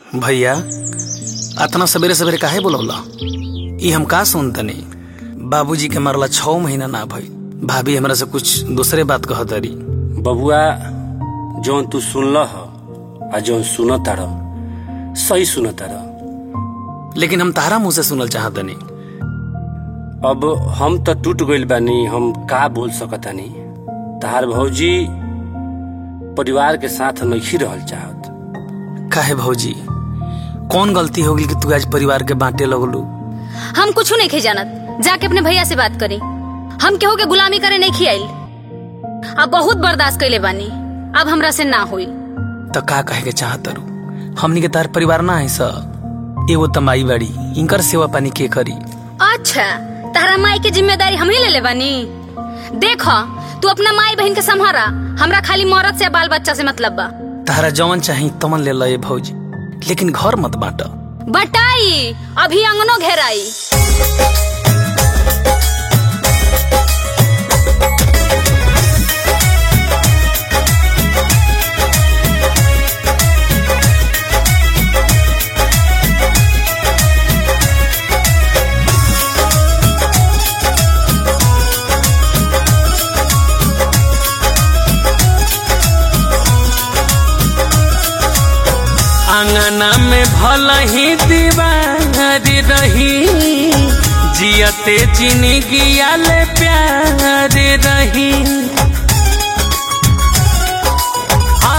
भैया अतना सवेरे सवेरे काहे बोलौला ई हम का सुनतनी बाबूजी के मरला छह महीना ना भई भाभी हमरा से कुछ दूसरे बात कह दरी बबुआ जौन तू सुनल ह आ जौन सुनता रह सही सुनता रह लेकिन हम तारा मुंह से सुनल चाहतनी अब हम त टूट गइल बानी हम का बोल सकतानी तहार भौजी परिवार के साथ नहीं रहल चाहत काहे भौजी कौन गलती हो गई कि तू आज परिवार के बांटे लगलू हम कुछ नहीं खे जानत जाके अपने भैया से बात करी हम केहू के गुलामी करे नहीं खियाइल अब बहुत बर्दाश्त कैले बानी अब हमरा से ना हुई तो का कहे के चाहत रू हमनी के तार परिवार ना है स एगो तमाई बाड़ी इनकर सेवा पानी के करी अच्छा तारा माई के जिम्मेदारी हम ही ले ले बानी देख तू अपना माई बहन के संभारा हमरा खाली मौरत से बाल बच्चा से मतलब बा तारा जवन चाही तमन ले लए भौजी लेकिन घर मत बांट बटाई अभी अंगनो घेराई आंगना में भल ही दीवारी रही जियते जिंदगी आले प्यार रही आ,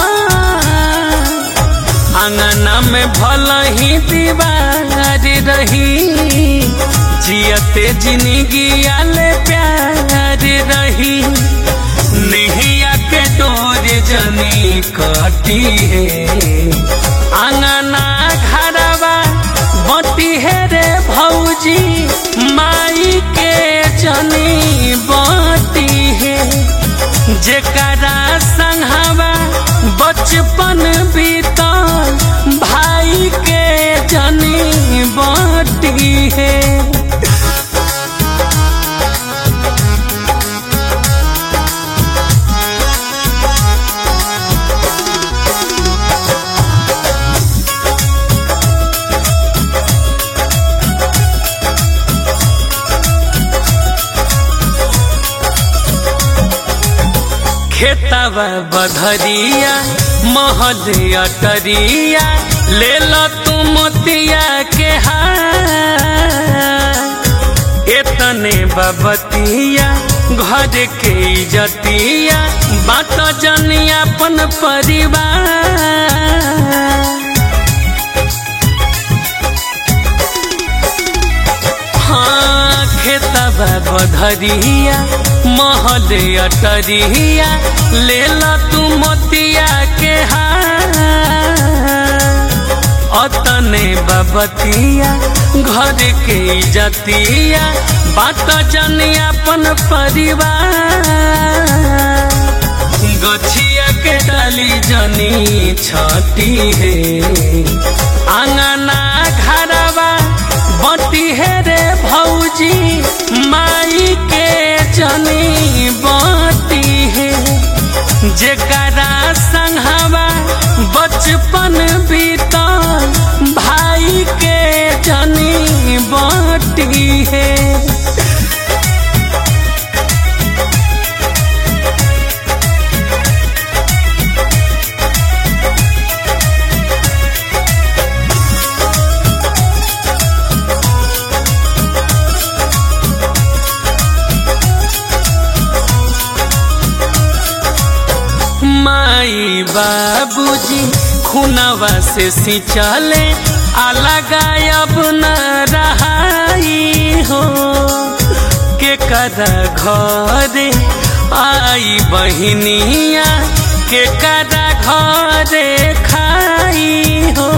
आंगना में भल ही दीवारी रही जियते जिंदगी आले प्यार रही नैया के डोर जनी कटी है आंगना घरवा बटी है रे भौजी माई के जनी बटी है जेकरा संघवा बचपन बीतल भाई के जनी बटी है खेतवा बधरिया महल अटरिया ले लो तू मोतिया के हार एतने बबतिया घर के इजतिया बात जनिया अपन परिवार हाँ खेतबा बधरिया महल अटरिया ले ला तू मोतिया के हार अतने बबतिया घर के इजतिया बात जनिया अपन परिवार गछिया के डाली जनी छटी है आंगना घरवा बटी है रे भौजी माई के जनी बटी है जेकरा संघवा बचपन बीतल भाई के जनी बटी है माई बाबूजी खुनवा से सिंचले अलग अब न रहाई हो के कर घरे आई बहिनिया के कर घरे खाई हो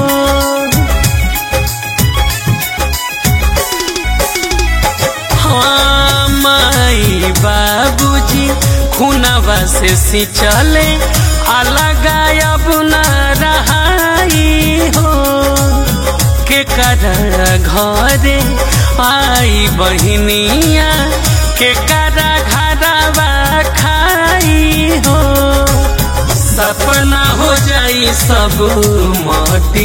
हाँ माई बाबूजी खुनवा से सिंचले अलग अब न रहाई हो के कर घरे आई बहिनिया के कर घरवा खाई हो सपना हो जाई सब माटी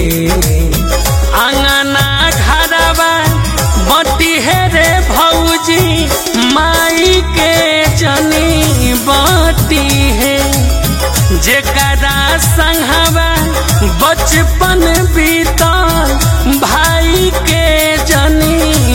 आंगना घरवा बटी है रे भौजी माई के जनी बाटी है जेकरा संगवा बचपन बीतल भाई के जनी